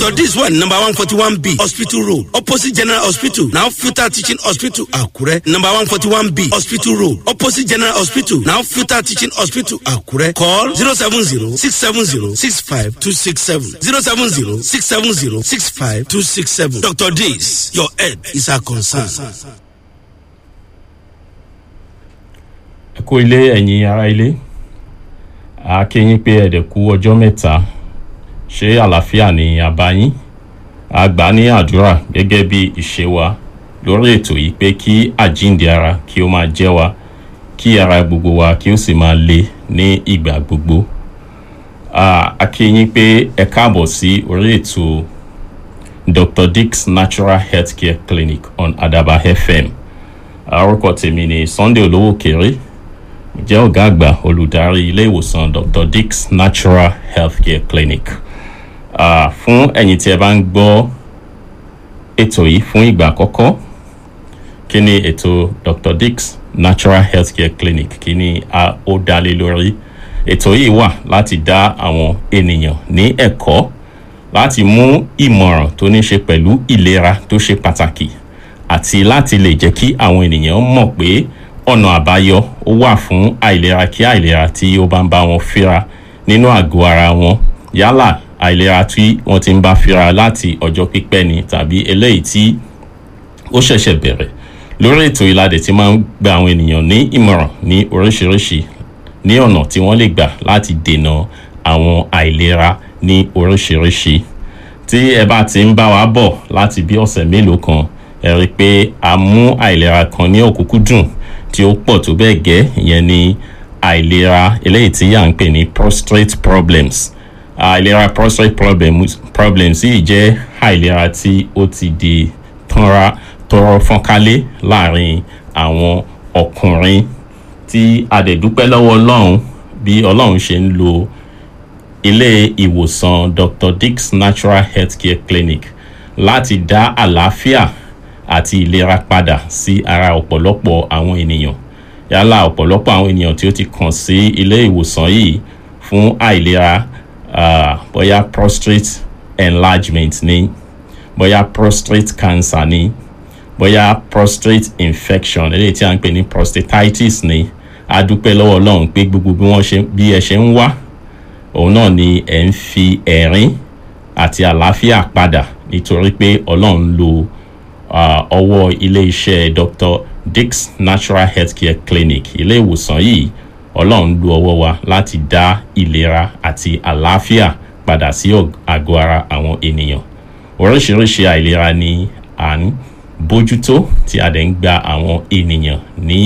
dr dis one number one forty one b hospital road opposite general hospital now futa teaching hospital akure number one forty one b hospital road opposite general hospital now futa teaching hospital akure call zero seven zero six seven zero six five two six seven zero seven zero six seven zero six five two six seven dr dis your head is our concern. ẹ kú ilé ẹ̀yin ará ilé a kí yín pé ẹ̀dẹ̀ kú ọjọ́ mẹ́ta ṣé àlàáfíà ni a bá yín a gbà ní àdúrà gẹ́gẹ́ bí ìṣe wa lórí ètò yìí pé kí àjíǹde ara kí ó máa jẹ́ wa kí ara gbogbo wa kí ó sì máa le ní ìgbà gbogbo a kí yín pé ẹ káàbọ̀ sí orí ètò dr dix natural healthcare clinic on adaba fm orúkọ tèmi ni sunday olówó kéré jẹ́ ọ̀gá àgbà olùdarí ilé ìwòsàn dr dix natural healthcare clinic uh, fún ẹ̀yin tí ẹ bá ń gbọ́ ètò yìí fún ìgbà àkọ́kọ́ kí ni ètò dr dix natural healthcare clinic kí ni ó dálé lórí ètò yìí wà láti dá àwọn ènìyàn ní ẹ̀kọ́ láti mú ìmọ̀ràn tó ní ṣe pẹ̀lú ìlera tó ṣe pàtàkì àti láti lè jẹ́ kí àwọn ènìyàn mọ̀ pé ọ̀nà àbáyọ ó wà fún àìlera kí àìlera tí ó bá ń bá wọn fíra nínú àgọ́ ara wọn yálà àìlera tí wọ́n ti ń bá fíra láti ọjọ́ pípẹ́ ni tàbí eléyìí tí ó ṣẹ̀ṣẹ̀ bẹ̀rẹ̀ lórí ètò ìlàdẹ̀ tí máa ń gba àwọn ènìyàn ní ìmọ̀ràn ní oríṣiríṣi ní ọ̀nà tí wọ́n lè gbà láti dènà àwọn àìlera ní oríṣiríṣi tí ẹ bá ti ń bá wa bọ̀ láti bí ọ̀sẹ̀ mélòó kan ẹ rí i pé a mú àìlera kan ní òkúkúdùn tí ó pọ̀ tó bẹ́ẹ̀ gẹ́ ìyẹn ni àìlera eléyìí tí à ń pè ní prostate problems àìlera prostate problems problems yìí jẹ́ àìlera tí ó ti di tọ́ra tọrọ fọ́nkálé láàrin àwọn ọkùnrin tí a dẹ̀ dúpẹ́ lọ́wọ́ ọlọ́run bí ọlọ́run ṣe ń lo ilé ìwòsàn dr dix natural healthcare clinic láti dá àlàáfíà àti ìlera padà sí ara ọ̀pọ̀lọpọ̀ àwọn ènìyàn yálà ọ̀pọ̀lọpọ̀ àwọn ènìyàn tí ó ti kàn sí ilé ìwòsàn yìí fún àìlera uh, bóyá prostate enlargement ni bóyá prostate cancer ni bóyá prostate infection eléyìí tí a ń pè ní prostatitis ni a dúpẹ́ lọ́wọ́ ọlọ́run pé gbogbo bí wọ́n ṣe bí ẹ ṣe ń wá òun náà ni ẹ̀ ń fi ẹ̀rín àti àlàáfíà padà nítorí pé ọlọ́run lo ọwọ́ uh, ilé-iṣẹ́ dr dix natural healthcare clinic ilé ìwòsàn yìí ọlọ́run lu ọwọ́ wa láti dá ìlera àti àlàáfíà padà sí àgọ́ ara àwọn ènìyàn oríṣiríṣi àìlera ni à ń bójútó tí a dẹ̀ ń gba àwọn ènìyàn ní